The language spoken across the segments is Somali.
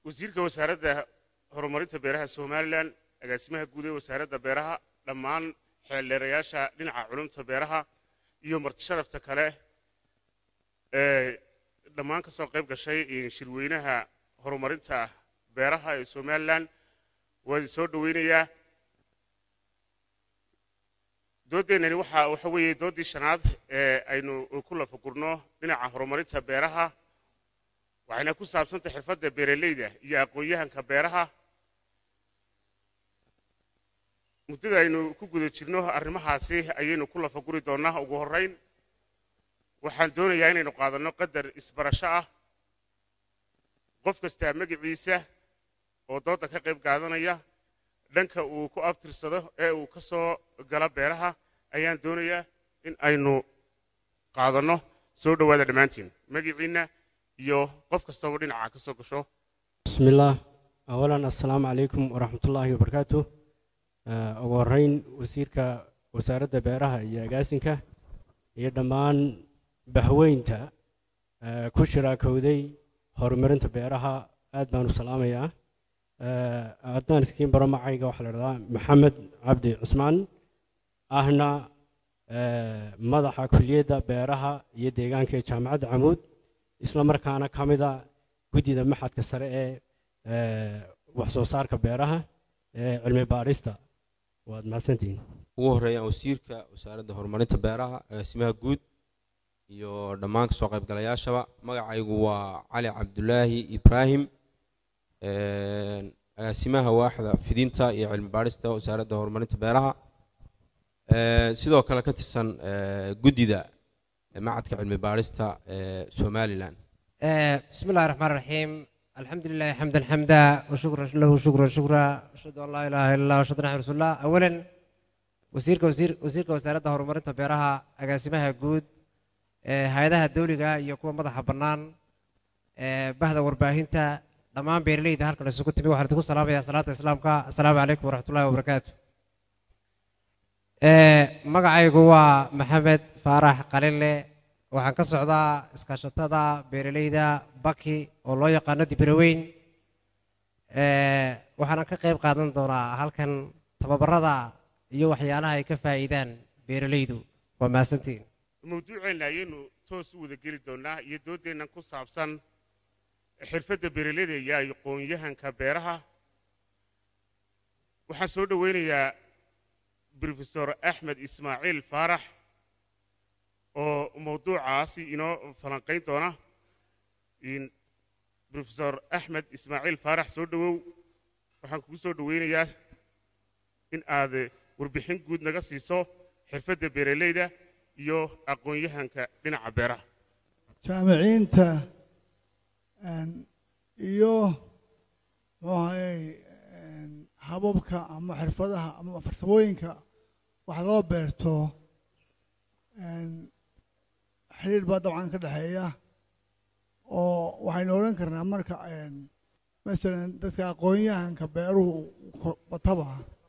wasiirka wasaaradda horumarinta beeraha somalilan agaasimaha guud ee wasaaradda beeraha dhammaan xeeldheerayaasha dhinaca culumta beeraha iyo martisharafta kale ee dhammaan ka soo qayb gashay shirweynaha horumarinta beeraha ee somalilan waa idin soo dhoweynayaa doodeennani waxa waxa weeye dooddii shanaad ee aynu ku lafagurno dhinaca horumarinta beeraha waxayna ku saabsantay xirfadda beeraleyda iyo aqoon-yahanka beeraha muddada aynu ku guda jirno arrimahaasi ayaynu ku lafaguri doonnaa ugu horrayn waxaan doonayaa inaynu qaadanno qadar isbarasho ah qof kastaa magiciisa oo doodda ka qayb qaadanaya dhanka uu ku abtirsado ee uu ka soo gala beeraha ayaan doonayaa in aynu qaadanno soo dhowaada dhammaantiin magiciinna iyo qof kastaba dhinaca ka soo gasho بسم الله أولا السلام عليكم ورحمة الله وبركاته ugu horeyn wasiirka wasaaradda beeraha iyo agaasinka iyo dhammaan bahweynta eh, ku shiraakowday horumarinta beeraha aad baan u salaamayaa Eh, haddaan iskiin baro magacayga waxaa la dhahdaa maxamed cabdi cusmaan ahna eh, madaxa kuliyadda beeraha iyo deegaanka ee jaamacadda camuud isla markaana ka mida guddida maxadka sare ee eh, wax soo saarka beeraha ee cilmi baadhista waad mahadsantihiin ugu horeeyaan wasiirka wasaaradda horumarinta beeraha agaasimaha guud iyo dhammaan kasoo qaybgalayaashaba magacaygu waa cali cabdulaahi ibraahim een, agaasimaha waaxda fidinta iyo cilmi baadhista wasaaradda horumarinta beeraha Ee, sidoo kale ka tirsan ee, guddida macadka cilmi baadhista ee somalilan آه، بسم الله الرحمن الرحيم الحمد لله حمدا حمدا وشكرا له شكرا شكرا أشهد أن لا إله إلا الله وأشهد أن محمدا رسول الله أولا وزيرك وزير وزيرك وزارة هرمرنتا بيرها أقاسمها جود هيدها الدولية يكون مدح بنان بهذا ورباهنتا دمان بيرلي ده هركن السكوت بي وحرتكم السلام يا صلاة الإسلام كا السلام عليكم ورحمة الله وبركاته magacaygu waa maxamed faarax qalile waxaan ka socdaa iskaashatada beeraleyda baki oo loo yaqaano dibiraweyn waxaana ka qayb qaadan doonaa halkan tababarada iyo waxyaalaha ay ka faa'iidaan beeraleydu waa mahadsantiin mawduuceenna ayaynu toos u wada geli doonnaa iyo dooddeennan ku saabsan xirfadda beeraleyda iyo aqoon-yahanka beeraha waxaan soo dhoweynayaa brofesor axmed ismaaciil faarax oo mawduucaasi inoo falanqayn doona in- brofesor axmed ismaaciil faarax soo dhowow waxaan kugu soo dhoweynayaa in aad warbixin guud naga siiso xirfadda beeraleyda iyo aqoon-yahanka dhinaca beeraha jaamiciinta een, iyo muxuu ahayey een, hababka ama xirfadaha ama farsamooyinka wax loo beerto een, xidhiidh baa dabcan ka dhexeeya oo waxaynu odhan karnaa marka een, masalan dadka aqoon-yahanka beeruhu ko- bataba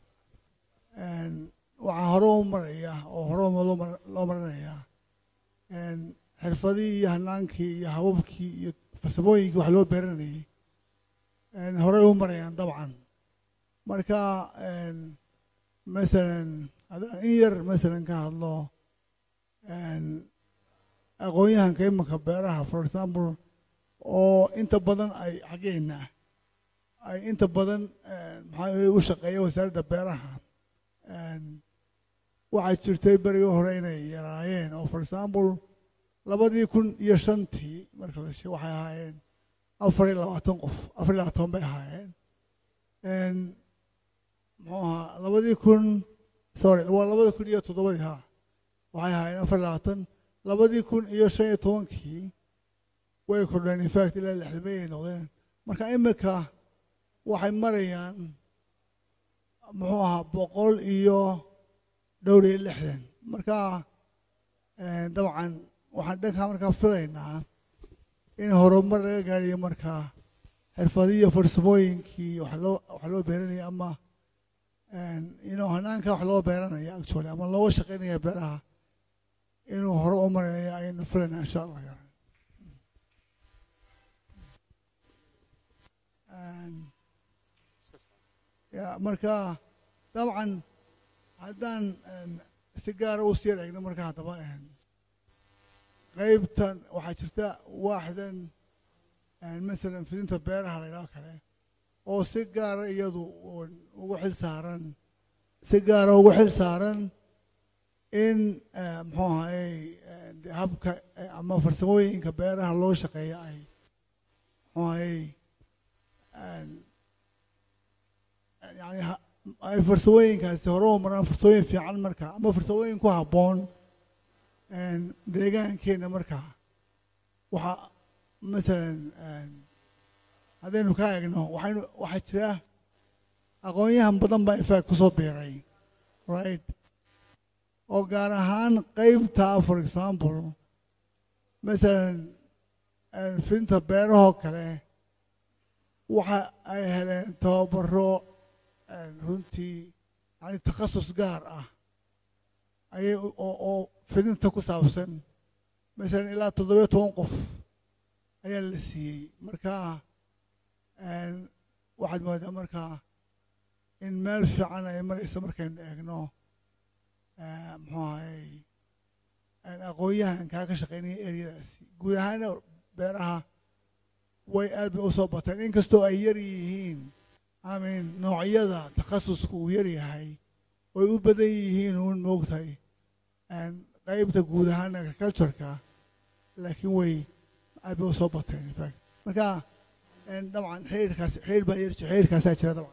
een, waxaa hore u maraya oo hore loo mar- loo marinayaa een, xirfadihii iyo hanaankii iyo hababkii iyo farsamooyinkii wax loo beeranayay een, horey u marayaan dabcan marka een, masalan haddaan in yar masalan ka hadlo een, aqoon-yahanka imanka beeraha for example oo inta badan ay xaggeena ay inta badan een, maxaa u shaqeeya wasaaradda beeraha een, waxaa jirtay berigii hore inay yaraayeen oo for example labadii kun iyo shantii marka la sheego waxay ahaayeen afar iyo labaatan qof afar iyo labaatan bay ahaayeen Een, muxuu ahaa labadii kun sorry waa labada kun iyo toddobadii ha waxay ahaayeen afar iyo labaatan labadii kun iyo shan iyo tobankii way kordheen in fact ilaa lixdamay ay noqdeen marka imika waxay marayaan muxuu ahaa boqol iyo dhowr iyo lixdan marka een, dabcan waxaan dhankaa markaa filaynaa in horumar laga gaadhayo markaa xirfadihii iyo farsamooyinkii wax loo wax loo beeranaya ama een, inuu hanaanka wax loo beeranaya actually ama looga shaqaynaya beeraha inuu hore u maraya ayaynu filaynaa insha allah Een, ya marka dabcan haddaan een, si gaara u sii eegno marka haddaba een, qaybtan waxaa jirta waaxdan een, masalan fidinta beeraha la yidhaho kale oo si gaara iyadu uun ugu xil saaran si gaara ugu xil saaran in eh, muxuu ahaye eh, de habka eh, ama farsamooyinka beeraha loo shaqeeya ay muxuu ahaye een, yani ha- ay farsamooyinkaasi hore u maraan farsamooyin fiican marka ama farsamooyin ku habboon een, deegaankeena marka waxaa masalan een, haddaynu ka eegno waxaynu waxaa jira aqoon-yahan badan baa infact kusoo biiray right oo gaar ahaan qaybta for example masalan een, fidinta beerahoo kale waxa ay heleen tababaro een, runtii yani takhasus gaar ah ayay u- oo oo fidinta ku saabsan masalan ilaa toddobiyo toban qof ayaa la siiyey marka een, waxaad moodaa marka in meel fiican ay maraysa markaynu eegno eh, muxuu ahay een, aqoon-yahankaa ka shaqeynaya eryadaasi guud ahaana beeraha way aad bay usoo bateen inkastoo ay yar yihiin amin noocyada takhasusku uu yar yahay way u badan yihiin uun moogtahay een, qaybta guud ahaan agricultureka laakiin way aad bay usoo bateen in fact marka een, dabcan xiriirkaas xiriir baa yar jira xiriirkaasaa jira dabcan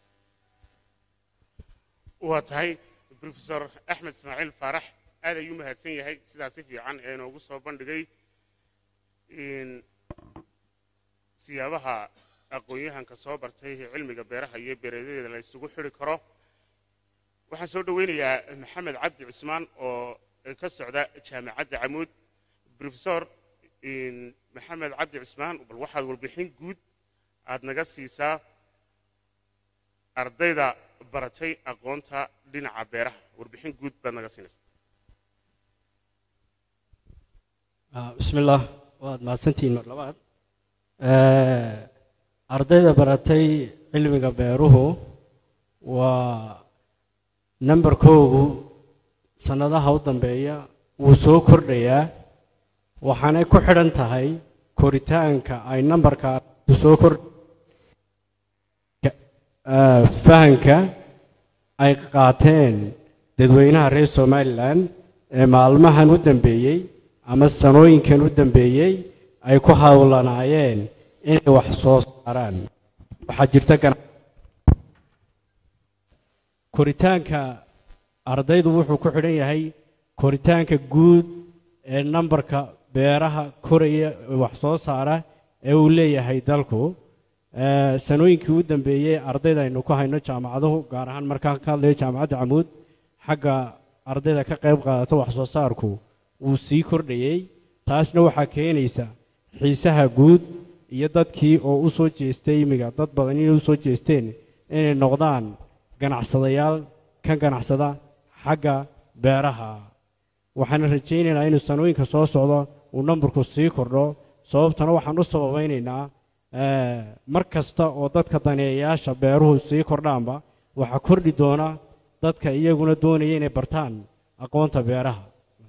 waa tahay profesor axmed ismaaciil faarax aad ayuu mahadsan yahay sidaa si fiican ee inoogu soo bandhigay in siyaabaha aqoon-yahanka soo bartay ee cilmiga beeraha iyo beeradeeda la isugu xidhi karo waxaan soo dhoweynayaa maxamed cabdi cusmaan oo ka socda jaamacadda camuud profesor in maxamed cabdi cusmaan bal waxaad warbixin guud aad naga siisaa ardayda baratay aqoonta dhinaca beeraha warbixin guud baad naga siinaysaa Ah, bismillaah waad mahadsantihiin mar labaad Eh, ardayda baratay cilmiga beeruhu waa nambarkoogu sannadaha u dambeeya wuu soo kordhayaa waxaanay ku xidhan tahay koritaanka ay nambarka soo kor eh, fahanka ay qaateen dadweynaha reer somalilan ee maalmahan u dambeeyey ama sanooyinkan u dambeeyey ay ku hawlanaayeen inay wax soo saaraan waxaa jirta gana- koritaanka ardaydu wuxuu ku xidhan yahay koritaanka guud ee nambarka beeraha koraya ee wax soo saara ee uu leeyahay dalku Eh, sanooyinkii u dambeeyey ardayda aynu ku hayno jaamacaduhu gaar ahaan markaan ka hadlayo jaamacadda camuud xagga ardayda ka qayb qaadata wax soo saarku wuu sii kordhayey taasna waxaa keenaysa xiisaha guud iyo dadkii oo u soo jeestay imiga dad badan inay u soo jeesteen inay noqdaan ganacsadayaal ka ganacsada xagga beeraha waxaan rajaynaynaa inuu sanooyinka soo socdo uu nambarku sii kordho sababtana waxaan u sababaynaynaa eh, mar kasta oo dadka daneeyayaasha beeruhu sii kordhaanba waxaa kordhi doona dadka iyaguna doonaya inay bartaan aqoonta beeraha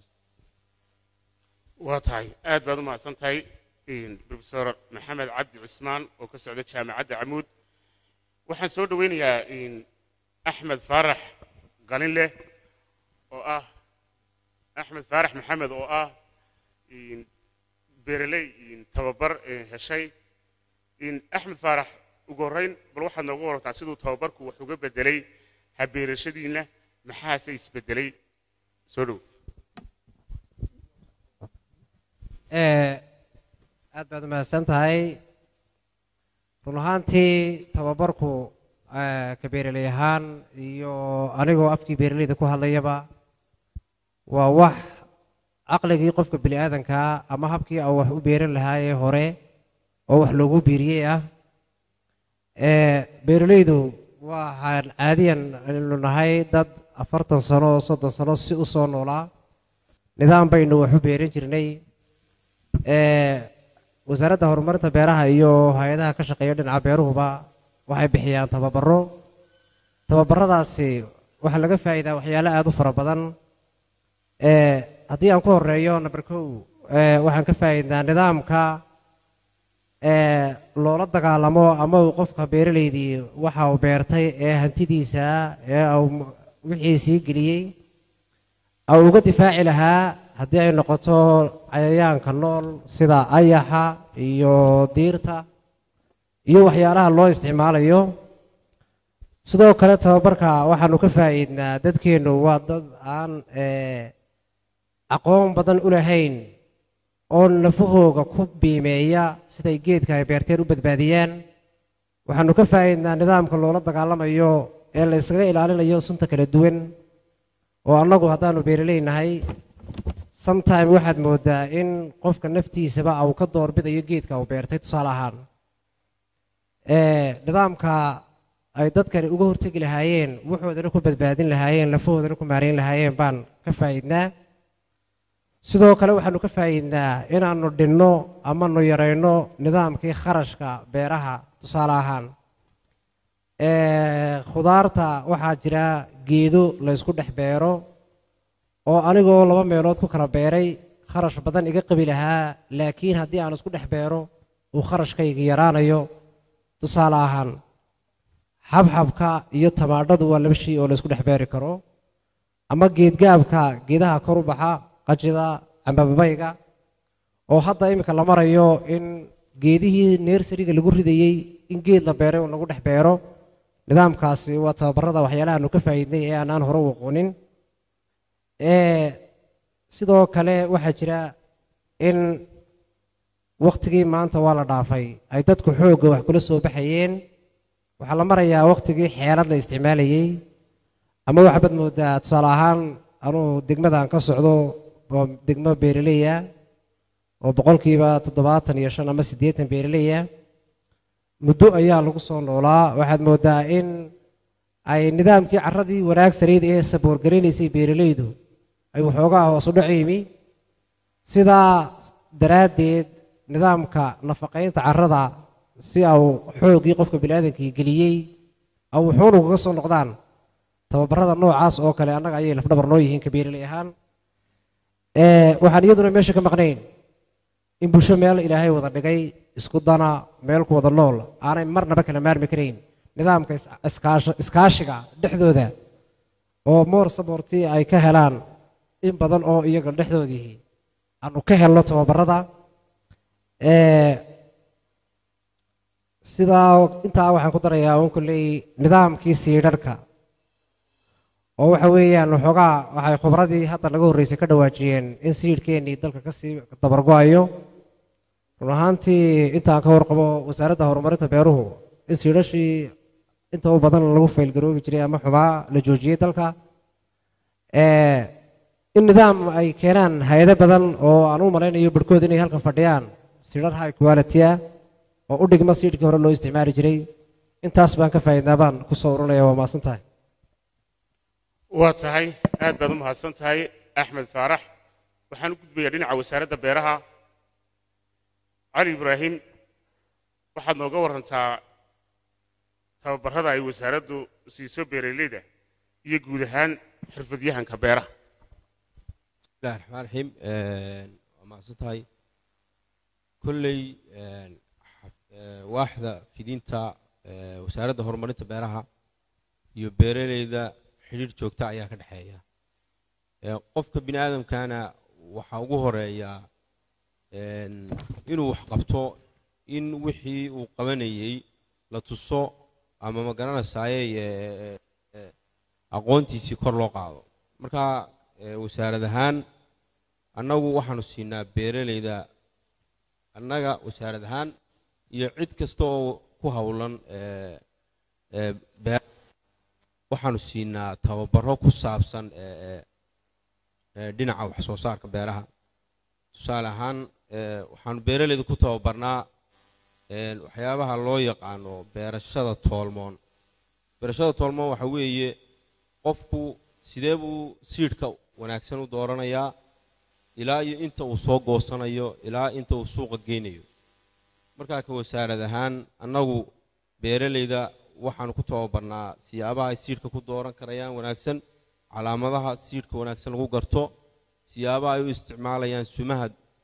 waa tahay aad baad u mahadsan tahay profesor maxamed cabdi cusmaan oo ka socda jaamacadda camuud waxaan soo dhoweynayaa in axmed faarax qalinleh oo ah axmed faarax maxamed oo ah in beeraley in tababar eh, heshay in axmed faarax ugu horreyn bal waxaad nooga warantaa siduu tababarku wax uga bedelay habeerashadiinna maxaase isbedelay soo dhow Eh, aad baad umahadsan tahay run ahaantii tababarku eh, ka beeraley ahaan iyo anigoo afkii beeraleyda ku hadlayaba waa wax caqligii qofka bini aadankaa ama habkii aan wax u beeran lahaayee hore oo wax loogu biiriyey ah Eh, beeraleydu waxaan caadiyan aynu nahay dad afartan sano oo soddon sano si u soo noolaa nidaam baynu wax u beeran jirnay Eh, wasaaradda horumarinta beeraha iyo hay-adaha ka shaqeeya dhinaca beeruhuba waxay bixiyaan tababaro tababaradaasi waxaa laga faa'iidaa waxyaalo aada u fara badan ee haddii aan ku horeeyo number kow ee waxaan ka faa'iidnaa nidaamka ee loola dagaalamo ama uu qofka beeraleydii waxa uu beertay ee hantidiisa ee uu wixii sii geliyey au uga difaaci lahaa haddii ay noqoto cayayaanka nool sida ayaxa iyo diirta iyo waxyaalaha loo isticmaalayo sidoo kale tababarka waxaanu ka faa'iidnaa dadkeennu waa dad aan aqoon badan u lahayn oo nafahooga ku biimeeya siday geedka ay beerteen u badbaadiyaan waxaanu ka faa'iidnaa nidaamka loola dagaalamayo ee la iskaga ilaalinayo sunta kala duwan oo annagu haddaanu beeraleynahay sometime waxaad moodaa in qofka naftiisaba uu ka doorbidayo geedka uu beertay tusaale ahaan nidaamka ay dadkani uga hortegi lahaayeen wuxoodana ku badbaadin lahaayeen lafahoodana ku maarayn lahaayeen baan ka faa'iidnaa sidoo kale waxaanu ka faa'iidnaa inaannu dhinno amanu yarayno nidaamkii kharashka beeraha tusaale ahaan khudaarta waxaa jira geedo la ysku dhex beero oo anigoo laba meelood ku kala beeray kharash badan iga qabi lahaa laakiin haddii aan isku dhex beero uu kharashkayga yaraanayo tusaale ahaan xabxabka iyo tamaadhadu waa laba shay oo la isku dhex beeri karo ama geedgaabka geedaha kor u baxa qajida cambababayga oo hadda iminka la marayo in geedihii neersariga lagu ridayey in geed la beeray un lagu dhex beero nidaamkaasi waa tababarada waxyaalahaanu ka faa'iidnay ee aanaan hore u aqoonin sidoo kale waxaa jira in wakhtigii maanta waa la dhaafay ay dadku xoogga wax kula soo baxayeen waxaa la marayaa wakhtigii xeelad la isticmaalayey ama waxaad moodaa tusaale ahaan anuu degmadaan ka socdo oo degmo beeraleya oo boqolkiiba toddobaatan iyo shan ama siddeetan beeraleya muddo ayaa lagu soo noolaa waxaad moodaa in ay nidaamkii carradii wanaagsaneyd ee saboorgaraynaysay beeralaydu ay waxoogaa hoos u dhac yimi sidaa daraaddeed nidaamka nafaqaynta carrada si au xoogii qofka biniaadankii geliyey au wuxuunu kaga soo noqdaan tababarada noocaas oo kale annaga ayay lafdhabar noo yihiin ka beeraley ahaan waxaan iyaduna meesha ka maqnayn in bulsho meel ilaahay wada dhigay isku dana meel ku wada nool aanay marnaba kala maarmi karayn nidaamka iskaashiga dhexdooda oo moor saboorti ay ka helaan in badan oo iyaga dhexdoodii aanu ka helno tababarada sidaa intaa waxaan ku darayaa un kulley nidaamkii siidharhka oo waxa weeyaan waxoogaa waxay khubradii hadda laga horreysay ka dhawaajiyeen in siidhkeennii dalka kasii dabargo-ayo run ahaantii intaan ka warqabo wasaaradda horumarinta beeruhu in siidhashii inta u badan lagu faylgaroobi jiray ama xumaa la joojiyey dalka in nidaam ay keenaan hay-ado badan oo aan u malaynayo barhkood inay halkan fadhiyaan siidhar high quality ah oo u dhigma siidhkii hore loo isticmaali jiray intaas baan ka faa'iidnaa baan ku soo urunaya waa mahadsan tahay waa tahay aad baad u mahadsan tahay axmed faarax waxaan u gudbayaa dhinaca wasaaradda beeraha cali ibraahim waxaad nooga warantaa tababarrada ay wasaaraddu siiso beeralayda iyo guud ahaan xirfadyahanka beeraha bismillahi raxmaan raxiim waa mahadsan tahay kolley waaxda fidinta wasaaradda horumarinta beeraha iyo beeraleyda xidhiir joogta ayaa ka dhexeeya qofka bini aadamkana waxaa ugu horeeya inuu wax qabto in wixii uu qabanayey la tuso ama ma garanaysaye aqoontiisii kor loo qaado marka wasaarad ahaan annagu waxaanu siinaa beeraleyda annaga wasaarad ahaan iyo cid kasta oo ku howlan waxaanu siinaa tababaro ku saabsan dhinaca wax soo saarka beeraha tusaale ahaan waxaanu beeraleyda ku tababarnaa waxyaabaha loo yaqaano beerashada toolmoon beerashada toolmoon waxa weeye qofku sidee buu siidhka wanaagsan u dooranayaa ilaa iyo inta uu soo goosanayo ilaa inta uu suuqa geynayo markaa ka wasaarad ahaan annagu beeraleyda waxaanu ku tababarnaa siyaabaha ay siidhka ku dooran karayaan wanaagsan calaamadaha siidhka wanaagsan lagu garto siyaabaha ay u isticmaalayaan sumaha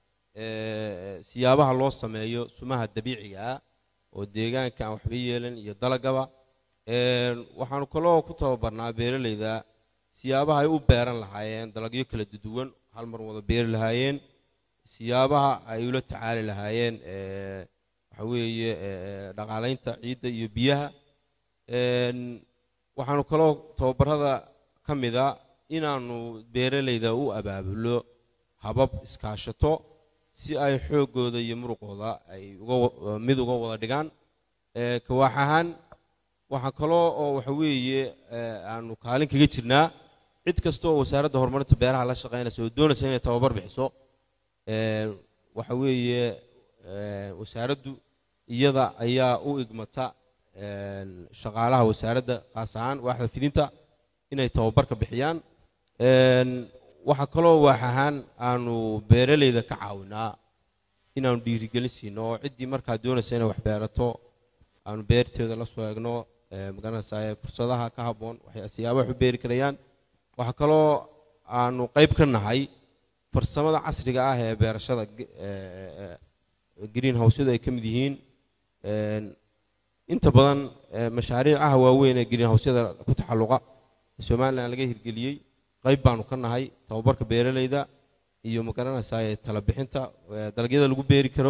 ee, siyaabaha loo sameeyo sumaha dabiiciga ah oo deegaanka aan waxba yeelan iyo dalagaba Een, waxaanu kaloo ku tababarnaa beeralayda siyaabaha ay u beeran lahaayeen dalagyo kala duwan hal mar wada beeri lahaayeen siyaabaha ay ula tacaali lahaayeen ee, waxa weeye ee, dhaqaalaynta ciidda iyo biyaha Een, waxaanu kaloo tababarada ka mid a inaanu beeralayda u abaabulo habab iskaashato si ay xooggooda iyo muruqooda ay uga wa- mid uga wada dhigaan Ee, kawaax ahaan waxaa kaloo oo waxa weeye ee, aanu kaalin kaga jirnaa cid kasta oo wasaaradda horumarinta beeraha la shaqaynaysa oo doonaysa inay tababar bixiso Ee, waxa weeye ee, wasaaraddu iyada ayaa u igmata een, shaqaalaha wasaaradda khaas ahaan waaxda fidinta inay tababarka bixiyaan Een, waxaa kaloo waax ahaan aanu beeralayda ka caawinaa inaanu dhiirigelin siino oo ciddii markaa doonaysa inay wax beerato aanu beerteeda la soo eegno ee, magaranaysaa fursadaha ka habboon waxay siyaabaha wax u beeri karayaan waxaa kaloo aanu qayb ka nahay farsamada casriga ah ee beerashada ge- ee, ee, green houseyadu ay ka mid yihiin Een, inta badan ee, mashaariicaha waaweyn ee green houseyada ku taxalluqa ee somalilan laga hirgeliyey qayb baanu ka nahay tababarka beeralayda iyo magaranaysaa ee tala bixinta ee, dalagyada lagu beeri karo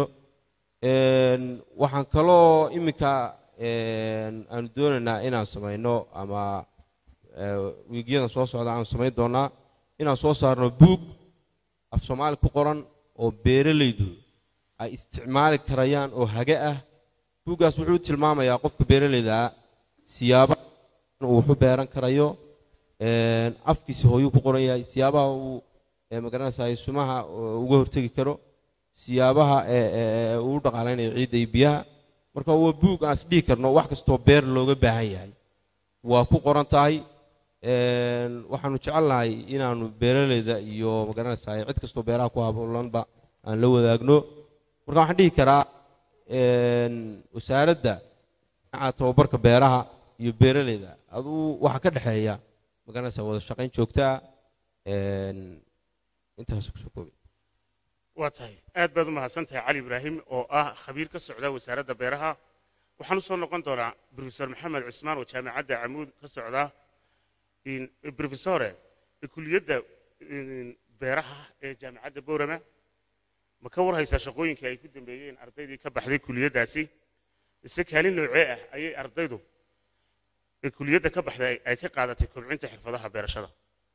Een, waxaan kaloo iminka een, aanu doonaynaa inaan samayno ama ee, wiigyadan soo socda aanu samayn doonaa inaan soo saarno buug af soomaali ku qoran oo beeralaydu ay isticmaali karayaan oo hage ah buuggaas wuxuu tilmaamayaa qofka beeralayda ah siyaabaha uu wax u beeran karayo een, afkiisa hooyuu ku qoran yahay siyaabaha uu ee, magaranaysaa sumaha oo uga hortegi karo siyaabaha ee- ee ee uu u dhaqaalaynayo ciidda iyo biyaha marka waa buug aan isdhihi karno wax kastoo beer looga baahan yahay waa ku qoran tahay Een, waxaanu jecelnahay inaanu beeralayda iyo magaranaysaa cid kastoo beeraha ku haboolanba aan la wadaagno marka waxaan dhihi karaa een, wasaaradda dhinaca tababarka beeraha iyo beeralayda aduu waxaa ka dhexeeya magaranaysaa wada shaqayn joogtaa intaas kusoo koobay waa tahay aad baad u mahadsan tahay cali ibraahim oo ah khabiir ka socda wasaaradda beeraha waxaan u soo noqon doonaa brofesor maxamed cusmaan oo jaamacadda camuud ka socda in- brofesore kuliyadda in, beeraha ee jaamacadda boorama ma ka warhaysaa shaqooyinkii ay ku dambeeyeen ardaydii ka baxday kuliyaddaasi ise kaalin noocee ah ayay ardaydu ee kuliyadda ka baxday ay ka qaadatay kobcinta xirfadaha beerashada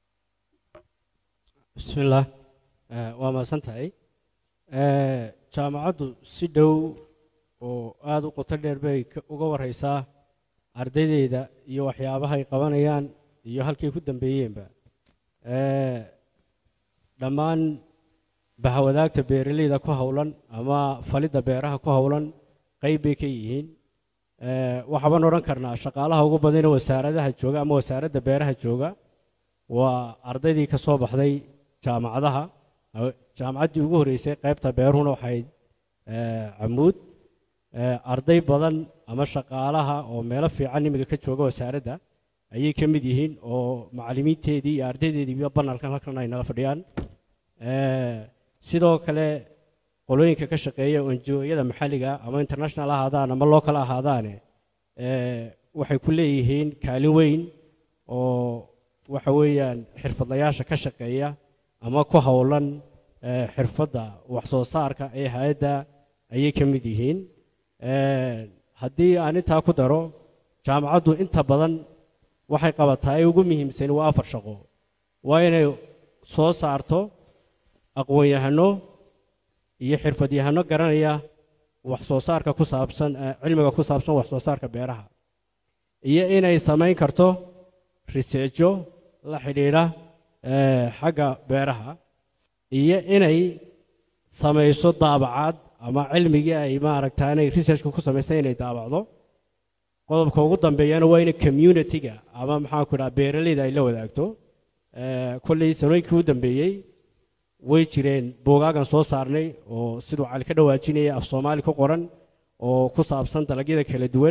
bismillaah Eh, waa mahadsan tahay Eh, jaamacaddu si dhow oo aada u qoto dheer bay ka- uga warhaysaa ardaydeeda iyo waxyaabaha ay qabanayaan iyo halkay ku dambeeyeenba Eh, dhammaan bahawadaagta beeralayda ku howlan ama falidda beeraha ku howlan qayb bay ka yihiin Eh, waxaabaan odhan karnaa shaqaalaha ugu badan ee wasaaradaha jooga ama wasaaradda beeraha jooga waa ardaydii ka soo baxday jaamacadaha Aw- jaamacaddii ugu horreysay qaybta beeruhuna waxayd eh, camuud Eh, arday badan ama shaqaalaha oo meelo fiican imiga ka jooga wasaaradda ayay ka mid yihiin oo macallimiinteedii iyo ardaydeedii iyo banalkan halkan ay nala fadhiyaan Eh, sidoo kale qolooyinka ka shaqeeya onjooyada maxalliga ama international ha ahaadaan ama local ha ahaadaane eh, waxay ku leeyihiin kaalin weyn oo waxa weeyaan xirfadlayaasha ka shaqeeya ama ku howlan eh, xirfadda wax soo saarka ee hay-adda ayay ka mid yihiin Eh, haddii aan intaa ku daro jaamacaddu inta badan waxay qabataa ee ugu muhiimsan waa afar shaqo waa inay soo saarto aqoon-yahano iyo xirfadyahano garanaya wax soo saarka ku saabsan eh, cilmiga ku saabsan wax soo saarka beeraha iyo inay samayn karto riseejo la xidhiidha eh, xagga beeraha iyo inay samayso daabacaad ama cilmigii ay maaragtaa inay researchka ku samaysay inay daabacdo qodobka ugu dambeeyana waa in community-ga ama maxaan ku dhaha beeralayda ay la wadaagto Eh, kolley sanooyinkii u dambeeyey way jireen buugaagan soo saarnay oo siduu cali ka dhawaajinaya af soomaali ku qoran oo ku saabsan dalagyada kala duwan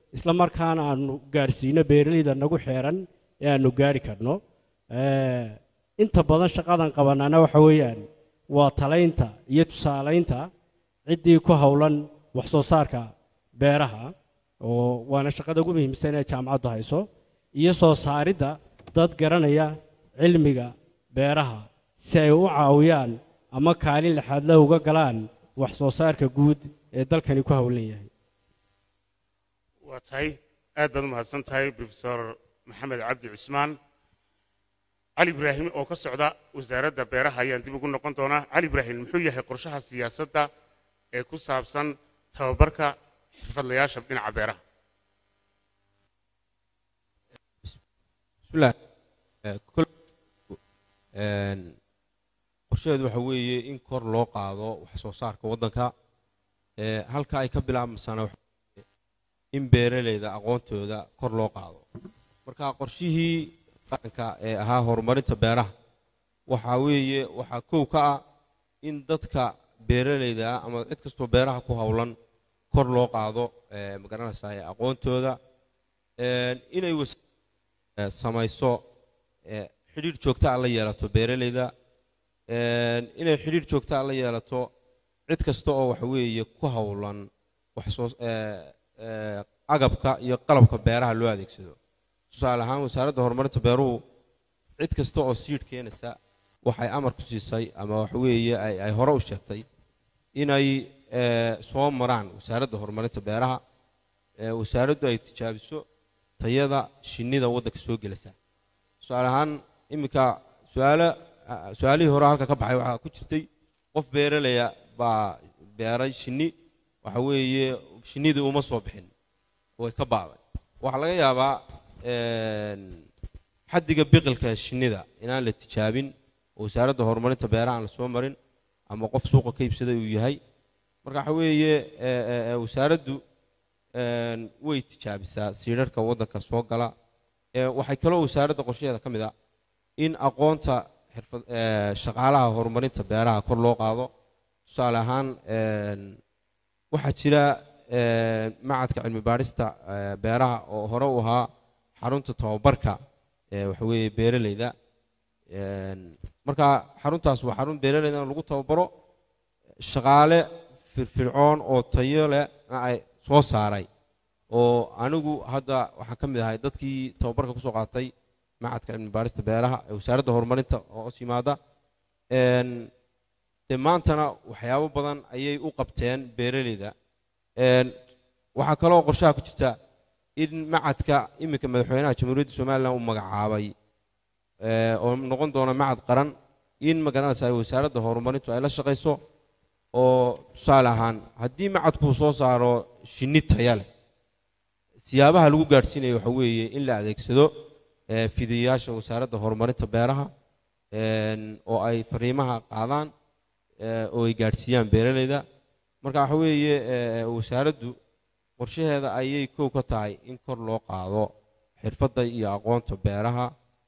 isla markaana aanu gaadhsiino beeralayda nagu xeeran ee aanu gaadhi karno Eh, inta badan shaqadan qabanaana waxa weeyaan waa talaynta iyo tusaalaynta ciddii ku howlan wax soo saarka beeraha oo waana shaqada ugu muhiimsan ee jaamacaddu hayso iyo soo saaridda dad garanaya cilmiga beeraha si ay u caawiyaan ama kaalin lixaadle uga galaan wax soo saarka guud ee dalkani ku howlan yahay waa tahay aad baad u mahadsan tahay profesor maxamed cabdi cusmaan cali ibraahim oo ka socda wasaaradda beeraha ayaan dib ugu noqon doonaa cali ibraahim muxuu yahay qorshaha siyaasadda ee ku saabsan tababarka xirfadlayaasha dhinaca beeraha bismillaah Eh, kol- een, qorshaheedu waxa weeye in kor loo qaado wax soo saarka waddanka Eh, halka ay ka bilaabmasana waxa weeye in beeralayda aqoontooda kor loo qaado marka qorshihii qaranka ee ahaa horumarinta beeraha waxa weeye waxaa kow ka ah in dadka beeralayda ah ama cid kastoo beeraha ku howlan kor loo qaado eh, magaranaysaa eh, aqoontooda Een, inay was eh, samayso eh, xidhiidh joogta ah la yeelato beeralayda Een, inay xidhiidh joogta ah la yeelato cid kasta oo waxa weeye ku howlan wax soo eh, eh, agabka iyo qalabka beeraha loo adeegsado tusaale ahaan wasaaradda horumarinta beeruhu cid kasta oo siidh keenaysa waxay amar ku siisay ama waxa weeye ay ay hore u sheegtay inay eh, soo maraan wasaaradda horumarinta beeraha ee wasaaraddu ay tijaabiso tayada shinnida waddanka soo gelasa tusaale ahaan iminka suaalo ah, su-aalihii hore halka ka baxay waxaa ku jirtay qof beeralaya baa beeray shinni waxa weeye shinnidii uma soo bixin way ka baaday waxaa laga yaabaa een, xaddiga biqilka shinnida inaan la tijaabin oo wasaaradda horumarinta beeraha aan la soo marin ama qof suuqa ka iibsaday uu yahay marka waxa weeye ee, ee, ee, wasaaraddu een, way tijaabisaa siidharka waddanka soo gala Ee, waxay kaloo wasaaradda qorshaheeda ka mid ah in aqoonta xirfad ee, shaqaalaha horumarinta beeraha kor loo qaado tusaale ahaan een, waxaa jira een, macadka cilmi baadhista ee, beeraha oo hore u ahaa xarunta tababarka ee, waxa weeye beeralayda Een, marka xaruntaas waa xarun beeralaydana lagu tababaro shaqaale firfircoon oo tayo leh ay soo saaray oo anigu hadda waxaan ka mid ahay dadkii tababarka kusoo qaatay macadka cilmi baarista beeraha ee wasaaradda horumarinta oo hoos yimaada Een, dee maantana waxyaabo badan ayay u qabteen beeralayda Een, waxaa kaloo qorshaha ku jirta in macadka iminka madaxweynaha jamhuuriyadda somalilan uu magacaabay ee, oo noqon doona macad qaran in magaranaysa ay wasaaradda horumarintu ay la shaqayso oo tusaale ahaan haddii macadku soo saaro shinni taya leh siyaabaha lagu gaadhsiinayo waxa weeye in la adeegsado ee, fidiyayaasha wasaaradda horumarinta beeraha een, oo ay fariimaha qaadaan ee, oo ay gaadhsiiyaan beeralayda marka waxa weeye ee, wasaaraddu qorshaheeda ayay kow ka tahay in kor loo qaado xirfadda iyo aqoonta beeraha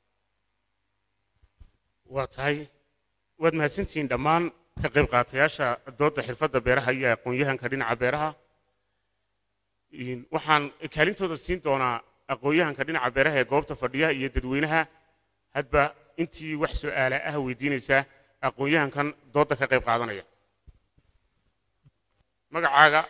waa tahay waad mahadsantihiin dhammaan ka qayb qaatayaasha doodda xirfadda beeraha iyo aqoon-yahanka dhinaca beeraha Een, waxaan kaalintooda siin doonaa aqoon-yahanka dhinaca beeraha ee goobta fadhiya iyo dadweynaha hadba intii wax su'aala ah weydiinaysa aqoon-yahankan doodda ka qayb qaadanaya magacaaga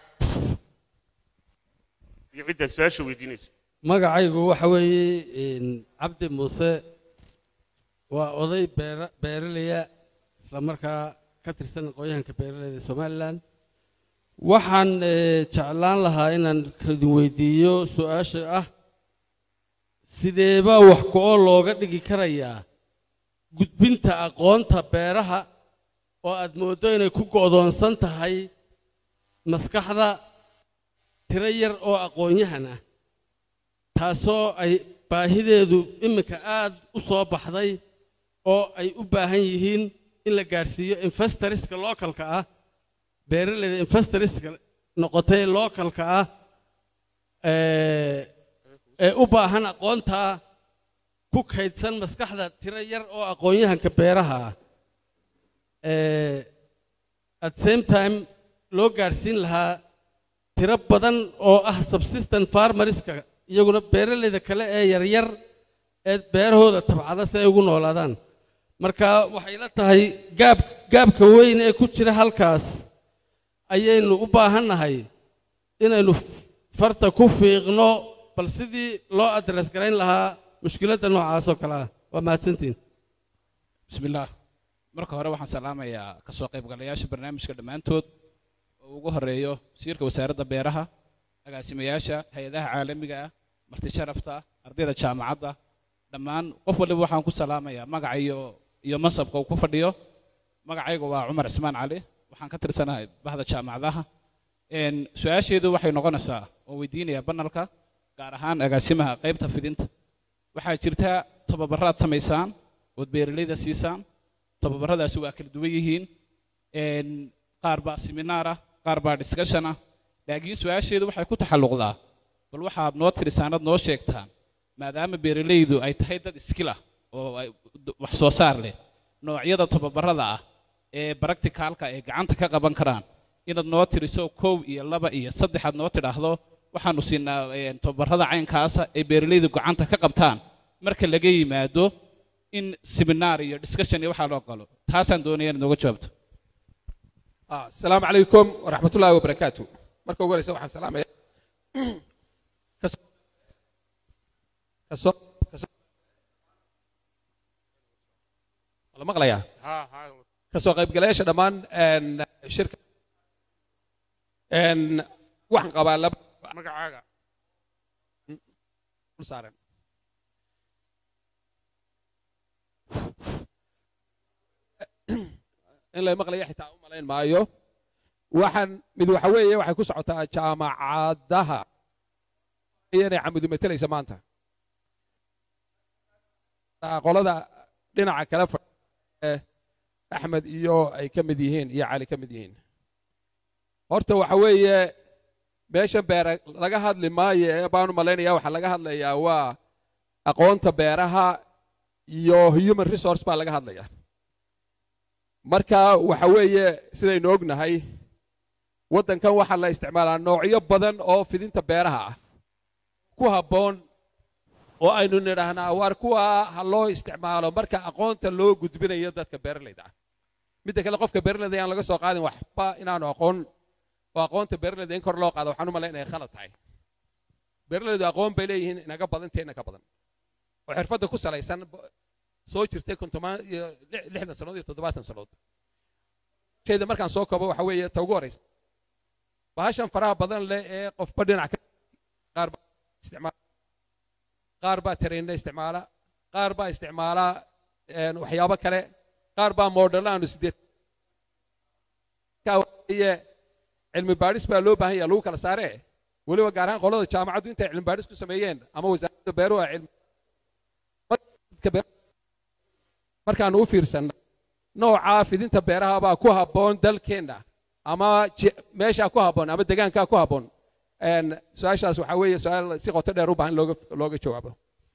iyo ciddaad su-aasha weydiinayso magacaygu waxa weeye een, cabdi muuse waa oday beera beeralaya isla markaa ka tirsan aqoonyahanka beeralayda somalilan waxaan eh, jeclaan lahaa inaan idin weydiiyo su-aasha ah sideebaa wax ku-oo looga dhigi karayaa gudbinta aqoonta beeraha oo aad mooddo inay ku go'doonsan tahay maskaxda tiro yar oo aqoon-yahan ah taasoo ay baahideedu iminka aad u soo baxday oo ay u baahan yihiin in la gaadhsiiyo investoriska localka ah beeralayda investoriska noqotay localka ah ee ee u baahan aqoontaa ku kaydsan maskaxda tiro yar oo aqoon-yahanka beeraha ah ee at same time loo gaadhsiin lahaa tiro badan oo ah subsistent farmerska iyaguna beeralayda kale ee yaryar ee beerahooda tabcada si ay ugu noolaadaan marka waxay la tahay gaab gaabka weyn ee ku jira halkaas ayaynu u baahannahay inaynu farta ku fiiqno bal sidii loo adres garayn lahaa mushkiladda noocaas oo kale ah waa mahadsantiin بسم الله marka hore waxaan salaamayaa ka soo qaybgalayaasha barnaamijka dhammaantood oo ugu horeeyo wasiirka wasaaradda beeraha agaasimayaasha hay-adaha caalamiga ah marti sharafta ardayda jaamacadda dhammaan qof waliba waxaan ku salaamayaa magaca iyo iyo mansabka uu ku fadhiyo magacayga waa cumar cismaan cali waxaan ka tirsanahay bahda jaamacadaha Een, su-aasheedu waxay noqonaysaa oo weydiinaya banalka gaar ahaan agaasimaha qaybta fidinta waxaa jirta tababaraad samaysaan ood beeralayda siisaan tababaradaasi waa kala duwan yihiin Een, qaar baa seminaar ah qaar baa discussion ah laakiin su-aasheedu waxay ku taxalluqdaa bal waxaad noo tirisaanad noo sheegtaan maadaama beeralaydu ay tahay dad iskil ah oo ay wax soo saar leh noocyada tababarada ah ee practicalka ay gacanta ka qaban karaan inaad noo tiriso kow iyo laba iyo saddex aad noo tidhaahdo waxaanu siinaa een, tababarada caynkaasa ay beeralaydu gacanta ka qabtaan marka laga yimaado in seminaar iyo discussion iyo waxaa loo galo taasaan doonaya inaad nooga jawaabto آه، السلام عليكم ورحمة الله وبركاته مركو قولي سوحا السلام عليكم كسو كسو كسو والله مغليا ها ها كسو قيب قليش دمان ان شركة ان وحن قبال لب magacaaga صارن in la maqlaya xitaa u malayn maayo waxaan mid waxa weeye waxay ku socotaa jaamacadaha inay camudu metelaysa maanta qolada dhinaca kale fa- ee axmed iyo ay ka mid yihiin iyo cali ka mid yihiin horta waxa weeye meeshan beera laga hadli maayo ee baanu malaynaya waxaa laga hadlayaa waa aqoonta beeraha iyo human resource baa laga hadlaya marka waxa weeye sidaynu ognahay waddankan waxaa la isticmaalaa noocyo badan oo fidinta beeraha ah ku habboon oo aynu nidhaahnaa waar kuwa ha loo isticmaalo marka aqoonta loo gudbinayo dadka beeralayda ah midda kale qofka beeralayda ayaan laga soo qaadin waxba inaanu aqoon oo aqoonta beeralayda in kor loo qaado waxaan u malayn inay khalad tahay beeralaydu aqoon bay leeyihiin inaga badan teena ka badan oo xirfadda ku salaysan bo- soo jirtay kontomaan iyo lix- lixdan sannadood iyo toddobaatan sannadood shayda markaan soo koobo waxa weeye ta ugu horeysa bahashan faraha badan leh ee qofba dhinac ka qaar baa isticmaala qaar baa tareenna isticmaala qaar baa isticmaala een, waxyaabo kale qaar baa moodhalo aanu sideed Marka waxa weeye cilmi baadhis baa loo baahan yaha lagu kala saaree weliba gaar ahaan qolada jaamacaddu intay cilmi baadhis ku sameeyeen ama wasaaradda beeruhu ay cilmi dadka beer- markaanu u fiirsanna nooca fidinta beeraha baa ku habboon dalkeenna ama je- meeshaa ku habboon ama degaankaa ku habboon Een, su-aashaas waxaa weeye su-aal si qoto dheer u baahan in looga looga jawaabo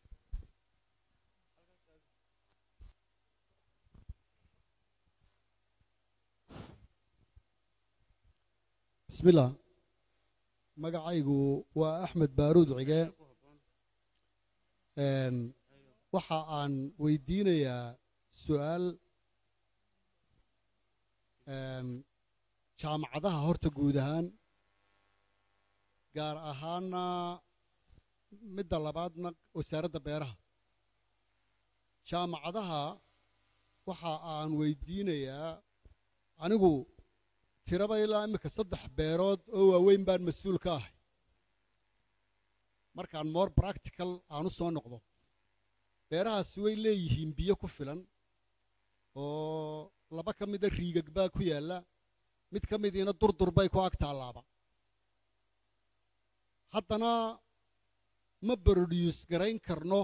بسم الله magacaygu waa axmed baaruud cige Een, waxa aan weydiinayaa su'aal een, jaamacadaha horta guud ahaan gaar ahaana midda labaadna wasaaradda beeraha jaamacadaha waxa aan weydiinayaa anigu tiraba ilaa iminka saddex beerood oo waaweyn baan mas-uul ka ahay markaan more practical aan u soo noqdo beerahaasi way leeyihiin biyo ku filan oo laba ka mida riigag baa ku yaalla mid ka midiina durdur bay ku ag taallaaba haddana ma produce garayn karno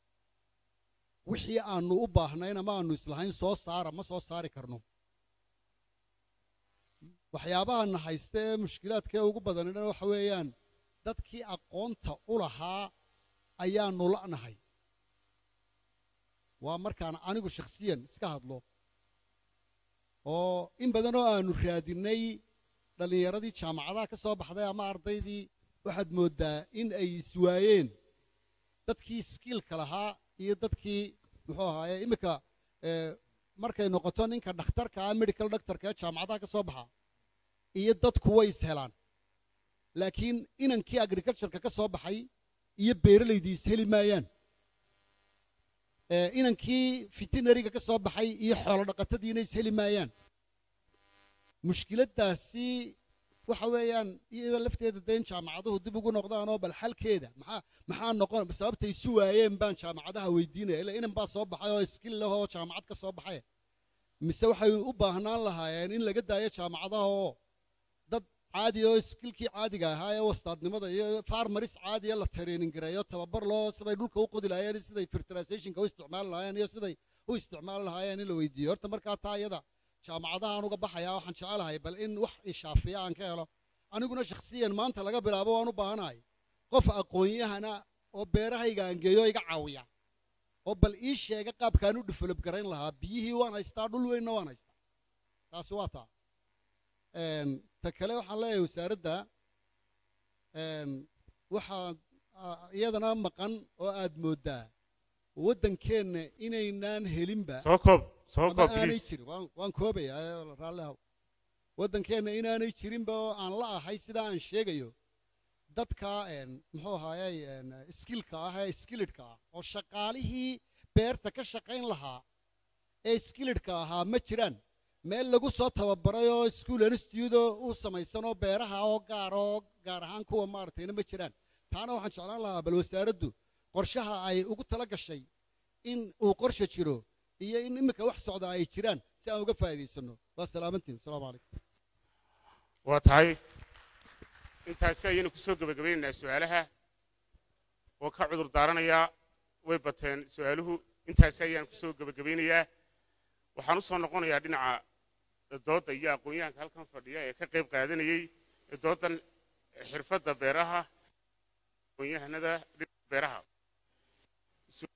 wixii aanu u baahnayn ama aanu islahayn soo saara ma soo saari karno waxyaabahana haysta ee mushkilaadka ee ugu badanina waxa weeyaan dadkii aqoonta u lahaa ayaanu la'nahay waa markaan anigu shakhsiyan iska hadlo oo in badan oo aanu raadinay dhallinyaradii jaamacadaha ka soo baxday ama ardaydii waxaad mooddaa in ay iswaayeen dadkii skiilka lahaa iyo dadkii muxuu ahaaye iminka eh, markay noqoto ninka dhakhtarka ah medical doctorka ee jaamacadaha ka soo baxa iyo dadku way ishelaan laakiin inankii agricultureka ka soo baxay iyo beeralaydii isheli maayaan Eh, inankii veterinariga ka soo baxay iyo xoolo dhaqatadiina isheli maayaan mushkiladdaasi waxa weeyaan iyada lafteeda dee in jaamacaduhu dib ugu noqdaanoo bal xalkeeda maxaa maxaa noqon sababtay isu waayeen baan jaamacadaha weydiinaya ila inan baa soo baxay oo skill leh oo jaamacad ka soo baxay mise waxay u baahnaan lahaayeen in laga daayo jaamacadaha oo dad caadi oo skillkii caadiga ahaa ee wastaadnimada iyo farmaris caadiya la training gareeyo tababar loo siday dhulka u qodi lahaayeen iyo siday fertilizationka u isticmaali lahaayeen iyo siday u isticmaali lahaayeen in la weydiiyo horta markaa taa iyada jaamacadahaan uga baxayaa waxaan jecelahay bal in wax ishaafiya aan ka helo aniguna shakhsiyan maanta laga bilaabo waan u baahanahay qof aqoon-yahana oo beerahayga aan geeyo iga caawiya oo bal ii sheega qaabkaan u develop garayn lahaa biyihii waan haystaa dhul weynna waan haystaa taasi waa taa Een, ta kale waxaan leeyahay wasaaradda een, waxaa a- iyadana maqan oo aad mooddaa waddankeenna inaynaan helinba soo koob soo ama koob aanay please jirin waan waan koobayaa ee raalli haw waddankeenna inaanay jirinba oo aan la ahay sidaa aan sheegayo dadka een, muxuu ahaayey een, skillka ah ee skillidka ah oo shaqaalihii beerta ka shaqayn lahaa ee skillidka ahaa ma jiraan meel lagu soo tababaray oo school institute oo u samaysan oo beeraha oo gaar oo gaar ahaan kuwa maaragtayna ma jiraan taana waxaan jeclaan lahaa bal wasaaraddu qorshaha ay ugu tala gashay in uu qorshe jiro iyo in iminka wax socda ay jiraan si aan uga faa'iidaysanno waa salaamantiin asalaamu calaykum waa tahay intaasi ayaynu kusoo gebagabaynaynaa su'aalaha oo ka cudur daaranayaa way bateen su'aaluhu intaasi ayaan kusoo gebagabaynayaa waxaan u soo noqonayaa dhinaca doodda iyo aqoon-yahanka halkan fadhiya ee ka qayb qaadanayey dooddan xirfadda beeraha aqoon-yahanada dhinaca beeraha Su-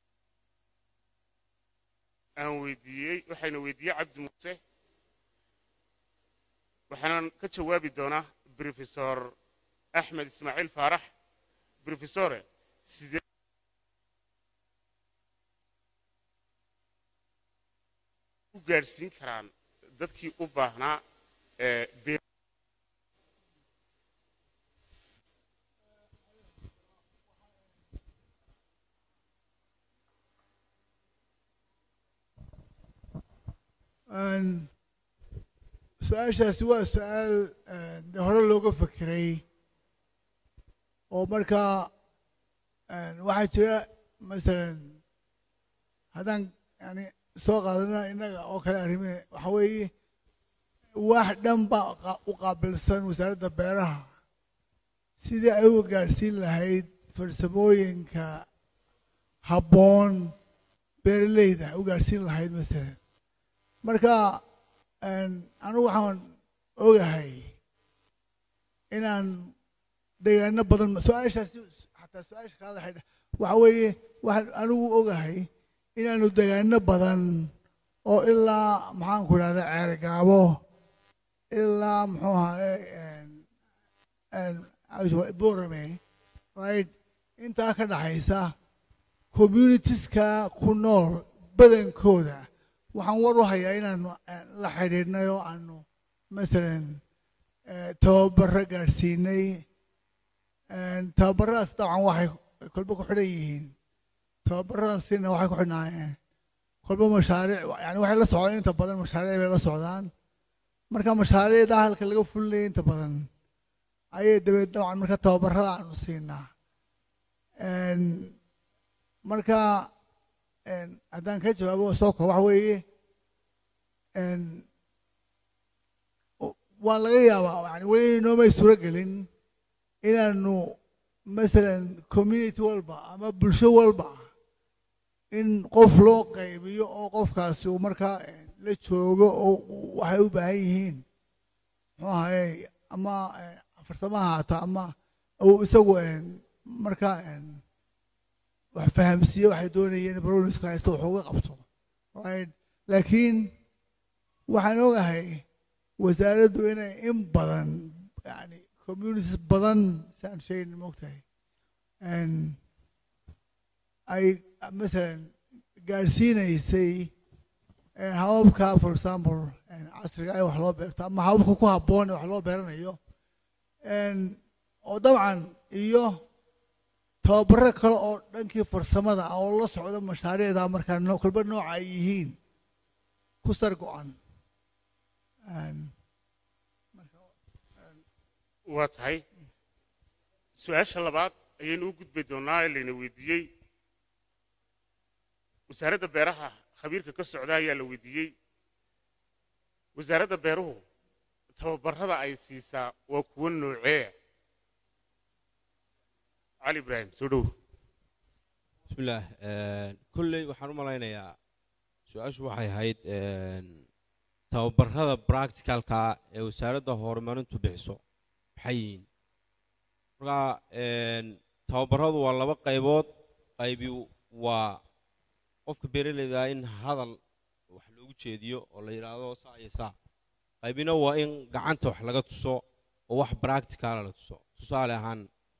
aan weydiiyey waxayna weydiiyey cabdi muuse waxaanan ka jawaabi doonaa brofesor axmed ismaaciil faarax brofesore sidee u gaadhsiin karaan dadkii u baahnaa ee beer Een, su-aashaasi waa su-aal een, dee hore looga fekeray oo markaa een, waxaa jira masalan haddaan yani soo qaadana innaga oo kale arrimihi waxa weeye wax dhan baa qa- u qaabilsan wasaaradda beeraha sidii ay u gaadhsiin lahayd farsamooyinka habboon beeraleyda u gaadhsiin lahayd masalan marka een, anigu waxaan ogahay inaan deegaano badan su-aashaasi xataa su-aasha kala xidha waxa weeye waxaan anigu ogahay inaanu deegaano badan oo ilaa maxaan ku idhahda ceergaabo ilaa muxuu ahaye borame right intaa ka dhaxaysa communitieska ku nool badankooda waxaan war u hayaa inaanu eh, la xidhiidhnay oo aanu masalan eh, tababaro gaadhsiinay Een, tababaradaas dabcan waxay kolba ku xidhan yihiin tababaradaasina waxay ku xidhnaayeen kolba mashaariic yani waxay la socdaan inta badan mashaariic bay la socdaan marka mashaariicda halka laga fulinaya inta badan ayay dabeed dabcan marka tababarada aanu siinaa Een, marka een, haddaan ka jawaabo soo koob waxa weeye een, o- waa laga yaabaa yani weli noomay suuro gelin inaanu masalan community walba ama bulsho walba in qof loo qaybiyo oo qofkaasi uu markaa eh, la joogo oo uu- waxay u baahan yihiin muxuu ahaye ama eh, farsamo ha haata ama uu isagu eh, markaa eh, wax fahamsiiyo waxay doonayeen baroniska haysto wax uga qabto right laakiin waxaan ogahay wasaaraddu inay in badan yani communities badan saan sheegin moogtahay Een, ay masalan gaadhsiinaysay een, hababka for example een, casriga ay wax loo beerto ama hababka ku habboon ee wax loo beeranayo Een, oo dabcan iyo tababaro kale oo dhankii farsamada ah oo la socda mashaariicda markaa noo- kolba nooca ay yihiin ku sar go-an Een, waa tahay su-aasha labaad ayaynu u gudbi doonnaa ee layna weydiiyey wasaaradda beeraha khabiirka ka socda ayaa la weydiiyey wasaaradda beeruhu tababarrada ay siisaa waa kuwo noocee cali ibraahim soo dhow bismillaah kolley waxaan u malaynayaa su-aashu waxay ahayd een, tababarrada practicalka ee wasaaradda horumarintu bixiso maxay yihiin marka een, tababarradu waa laba qaybood qaybi waa qofka beeraleyda in hadal wax loogu jeediyo oo la yidhaahdo saa iyo saa qaybina waa in gacanta wax laga tuso oo wax practicala la tuso tusaale ahaan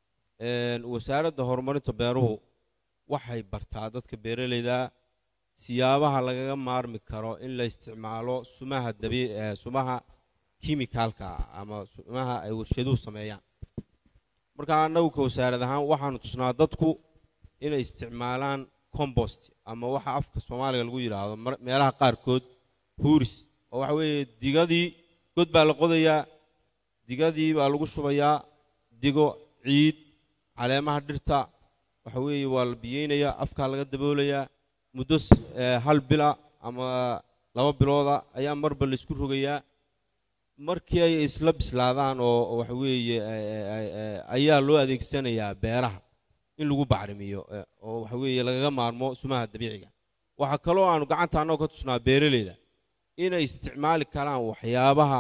een, wasaaradda horumarinta beeruhu waxay bartaa dadka beeraleyda siyaabaha lagaga maarmi karo in la isticmaalo sumaha dabii ee sumaha kimikaalka ama sumaha ay warshaduhu sameeyaan marka annagu ka wasaarad ahaan waxaanu tusnaa dadku inay isticmaalaan compost ama waxa afka soomaaliga lagu yidhaahdo mar- meelaha qaarkood huuris oo waxa weeye digadii god baa la qodayaa digadii baa lagu shubayaa digo ciid caleemaha dhirta waxa weeye waa la biyeynayaa afkaa laga daboolayaa muddo s- ee, hal bila ama laba bilooda ayaa marba la isku rogayaa markii ay isla bislaadaan oo oo waxa weeye ee, ee, ee, ayaa loo adeegsanayaa beeraha in lagu bacrimiyo ee, oo waxa weeye lagaga maarmo sumaha dabiiciga waxaa kaloo aanu gacanta annagoo ka tusnaa beeraleyda inay isticmaali karaan waxyaabaha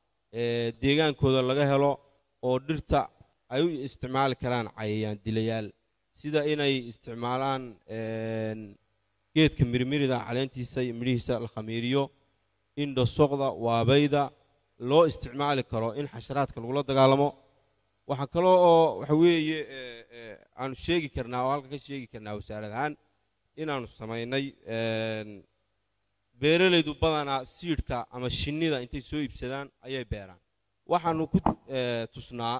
ee, deegaankooda laga helo oo dhirta ay u isticmaali karaan cayayaan dilayaal sida inay isticmaalaan een, geedka mirmirida caleentiisa iyo midhihiisa la khamiiriyo in dhasoqda waabayda loo isticmaali karo in xasharaadka lagula dagaalamo waxaa kaloo oo waxa weeye ee, ee, aanu sheegi karnaa oo halka ka sheegi karnaa wasaarad ahaan inaanu samaynay een, beeralaydu badanaa siidhka ama shinnida intay soo iibsadaan ayay beeraan waxaanu ku ee, tusnaa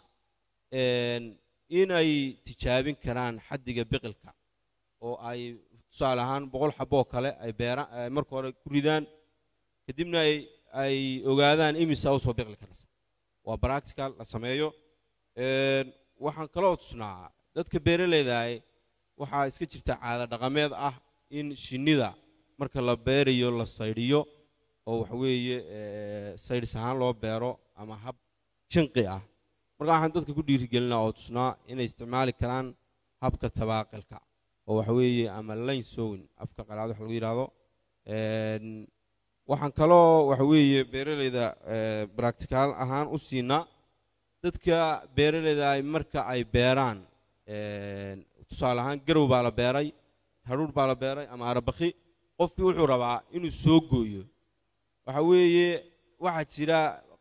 een, inay tijaabin karaan xaddiga biqilka oo ay tusaale ahaan boqol xaboo kale ay beeraan ay marka hore ku ridaan kadibna ay ay ogaadaan imisa usoo biqli karaysa waa practical la sameeyo Een, waxaan kaloo tusnaa dadka beeraleydahay waxaa iska jirta caado dhaqameed ah in shinnida marka la beerayo la saydhiyo oo waxa weeye ee, saydhis ahaan loo beero ama hab jinqi ah marka waxaan dadka ku dhiirigelinaa oo tusnaa inay isticmaali karaan habka tabaaqilka oo waxa weeye ama lane sowin afka qalaad wax lagu yidhaahdo Een, waxaan kaloo waxa weeye beeraleyda ee, practical ahaan u siinaa dadka beeraleyda ay marka ay beeraan een, tusaale ahaan garow baa la beeray hadhuudh baa la beeray ama arabakhi qofkii wuxuu rabaa inuu soo gooyo waxa weeye waxaa jira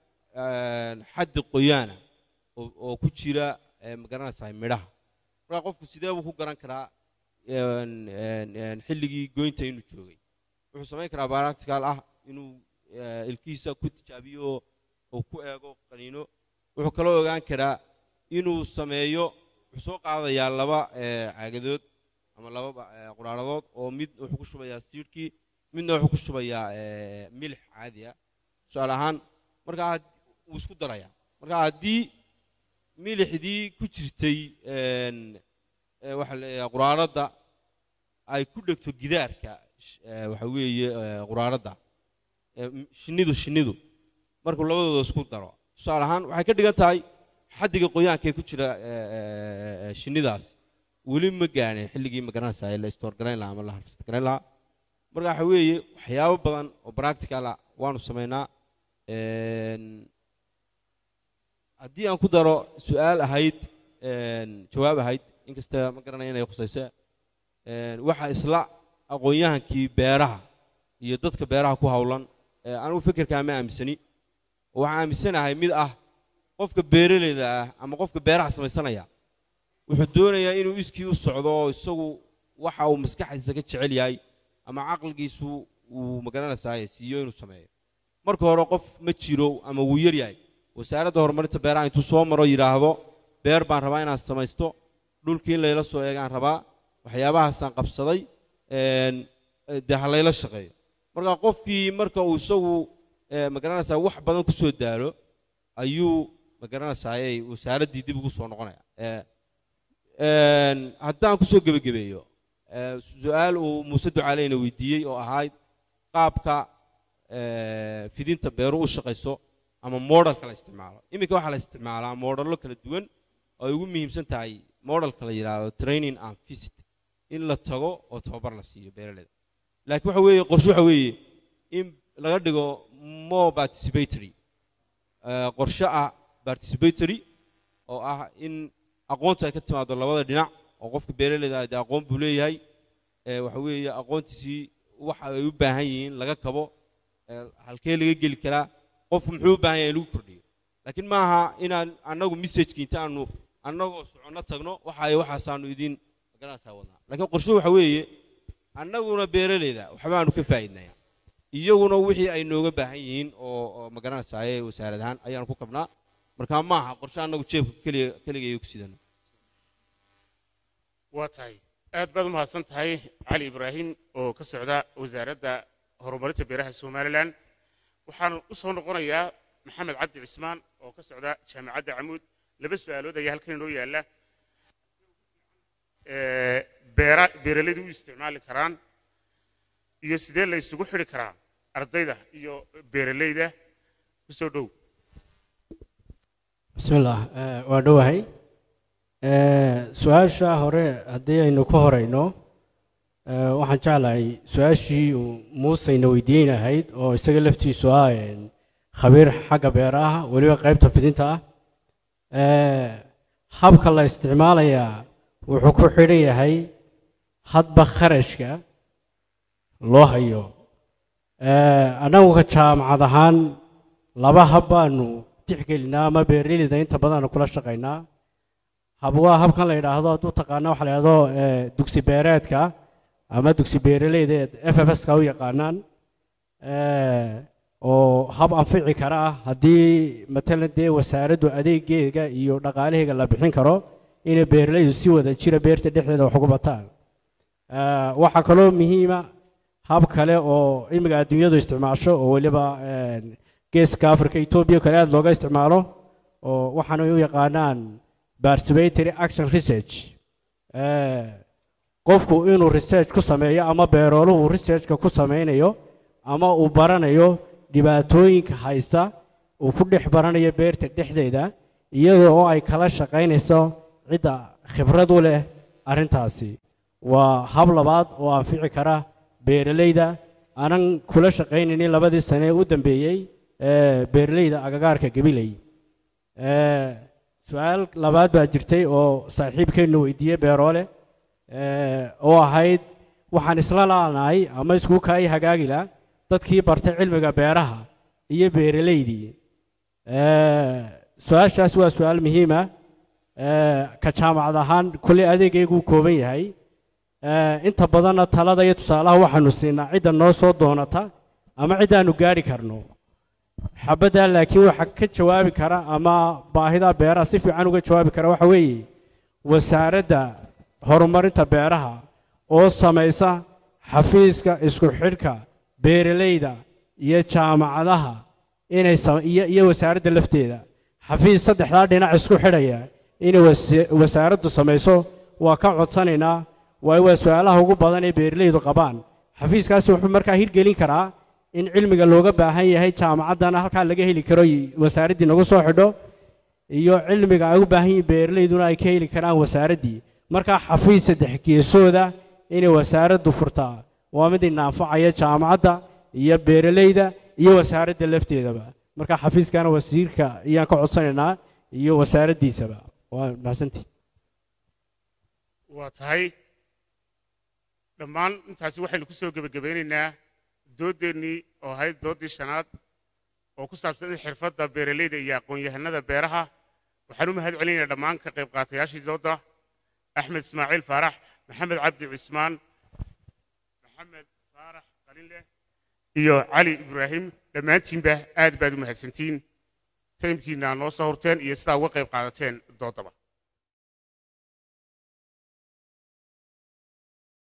een, xaddi qoyaana oo oo ku jira ee, ma garanaysaa midhaha marka qofku sidee buu ku garan karaa een, een, een, xilligii goynta inuu joogay wuxuu samayn karaa practical ah inuu ee, ilkihiisa ku tijaabiyo oo uu ku eego qaniino wuxuu kaloo ogaan karaa inuu sameeyo wuxuu soo qaadayaa laba ee, caagadood ama laba ba- ee, quraaradood oo mid wuxuu ku shubayaa siidhkii midna wuxuu ku shubayaa ee, milix caadi ah tusaale ahaan markaa had- wuu isku darayaa marka haddii milixdii ku jirtay een, ee, waxa la yidhaha quraaradda ay ku dhegto gidaarka sh- ee, waxa weeye ee, quraaradda ee, m- shinnidu shinnidu markuu labadooda isku daro tusaale ahaan waxay ka dhigan tahay xaddiga qoyaanka ee ku jira ee, ee, ee, shinnidaas weli ma gaadhin xilligii magaranaysa la istoorgarayn lahaa ama la harfistgarayn lahaa marka waxa weeye waxyaabo badan oo practical ah waanu samaynaa Een, haddii aan ku daro su-aal ahayd een, jawaab ahayd inkasta ma garanaya inay khusayso een, waxa isla aqoon-yahankii beeraha iyo dadka beeraha ku howlan ee anigu fikirkaa ma aaminsani waxaan aaminsanahay mid ah qofka beeraleyda ah ama qofka beeraha samaysanaya wuxuu doonayaa inuu iskii u socdo oo isagu waxa uu maskaxdiisa ka jecel yahay ama caqligiisu uu magaranaysaa siiyo inuu sameeyo marka hore qof ma jiro ama wuu yar yahay wasaaradda horumarinta beeraha intuu soo maro yidhaahdo beer baan rabaa inaan samaysto dhulkii in layla soo eegaan rabaa waxyaabahaasaan qabsaday een, eh, dee ha layla shaqeeyo marka qofkii marka uu isagu eh, magaranaysaa wax badan ku soo daalo ayuu magaranaysaa wasaaraddii dib ugu soo noqonaya Eh, een, haddaan kusoo gebagabeeyo eh, su-aal uu muuse ducaaleyna weydiiyey oo ahayd qaabka eh, fidinta beeru u shaqayso ama modelka la isticmaalo iminka waxaa la isticmaalaa modello kala duwan oo ay ugu muhiimsan tahay modelka la yidhaahdo training and visit in la tago oo tababar la siiyo beeraleyda laakiin waxa weeye qorshe waxa weeye in laga dhigo more participatory eh, qorshe ah participatory oo ah in aqoonta ay ka timaado labada dhinac oo qofka beeraleyda ah dee aqoon buu leeyahay eh, waxa weeye aqoontiisii waxa ay u baahan yihiin laga kabo eh, halkee laga geli karaa qofku muxuu u baahan yahay in lagu kordhiyo laakiin maaha inaan annagu messageki inta aanu annagoo soconno tagno waxa ay waxaasaanu idin magaranaysaa wadnaa laakiin qorshe waxa weeye annaguna beeraleyda waxbaanu ka faa'iidnaya iyaguna wixii ay nooga baahan yihiin oo oo magaranaysaa wasaarad ahaan ayaanu ku kabnaa marka maaha qorshe annagu jeebka keliya keligayo ku sidano waa tahay aad baad u mahadsan tahay cali ibraahim oo ka socda wasaaradda horumarinta beeraha somalilan waxaan u soo noqonayaa maxamed cabdi cismaan oo ka socda jaamacadda camuud laba su-aalood ayaa halkan inoo yaalla ee, beera beeralaydu u isticmaali karaan iyo sidee la isugu xidhi karaa ardayda iyo beeralayda ku soo dhow بسم الله آه، waa dhowahay آه، su-aasha hore haddii aynu ka horeyno آه، waxaan jeclahay su-aashii uu muuseyna weydiin ahayd oo isaga laftiisu ah een, khabiir xagga beeraha weliba qaybta fidinta ah آه، habka la isticmaalayaa wuxuu ku xidhan yahay hadba kharashka loo hayo آه، annagu ka jaamacad ahaan laba hab baanu tixgelinaa ama beeraleyda inta badan kula shaqaynaa hab waa habkan la yidhaahdo hadduu taqaana waxa la yidhahdo eh, dugsi beereedka ama dugsi beeraleyda f f s ka u yaqaanaan eh, oo hab anfici kara ah haddii matalan dee wasaaraddu adeegeega iyo dhaqaalaheega la bixin karo inay beeraleydu si wada jira beerta dhexdeeda wax ugu bataan Eh, waxaa kaloo muhiima hab kale oo imiga adduunyadu isticmaasho oo weliba eh, geeska africa etoobiya kale aada looga isticmaalo oo waxaana u yaqaanaan participatory action research Eh, qofku inuu research ku sameeyo ama beerooluhu researchka ku sameynayo ama uu baranayo dhibaatooyinka haysta uu ku dhex baranayo beerta dhexdeeda iyadoo oo ay kala shaqaynayso cidda khibrad u leh arrintaasi waa hab labaad oo anfici kara beeralayda aanan kula shaqaynaynin labadii sane ee u dambeeyey ee beeralayda agagaarka gabiley Eh, su-aal labaad baa jirtay oo saaxiibkeennu weydiiyey beeroole eh, oo ahayd waxaan isla laanahay ama isku kaay hagaagila dadkii bartay cilmiga beeraha iyo beeralaydii Eh, su-aashaas waa su-aal muhiima ka jaamacad ahaan kulley adeegaygu u kooban yahay Eh, inta badanna talada iyo tusaalaha waxaanu siinaa cidda noo soo doonata ama ciddaanu gaari karno xabaddaa laakiin waxa ka jawaabi kara ama baahida beeraha si fiican uga jawaabi kara waxa weeye wasaaradda horumarinta beeraha oo samaysa xafiiska isku xidhka beeralayda iyo jaamacadaha inay sam- iyo iyo wasaaradda lafteeda xafiis saddexdaa dhinac isku xidhaya inay wasa- wasaaraddu samayso waa ka codsanaynaa waayo waa su-aalaha ugu badan ee beeralaydu qabaan xafiiskaasi wuxuu markaa hirgelin karaa in cilmiga looga baahan yahay jaamacaddana halkaa laga heli karo y- wasaaraddii nagu soo xidho iyo cilmiga ay u baahan yihiin beeralayduna ay ka heli karaan wasaaraddii markaa xafiis saddex geesooda inay wasaaraddu furtaa waa mid ina anfacaya jaamacadda iyo beeralayda iyo wasaaradda lafteedaba markaa xafiiskana wasiirka ayaan ka codsanaynaa iyo wasaaraddiisaba waa mahadsantii waa tahay dhammaan intaasi waxaynu ku soo gebagabeynaynaa doodeennii oo ahayd dooddii shanaad oo ku saabsan xirfadda beeralayda iyo aqoon-yahanada beeraha waxaan u mahad celinayaa dhammaan ka qayb qaatayaashii dooda axmed ismaaciil faarax maxamed cabdi cismaan maxamed faarax qalinleh iyo cali ibraahim dhammaantiinba aad baad u mahadsantiin taymkiina noo soo horteen iyo sidaa uga qayb qaadateen doodaba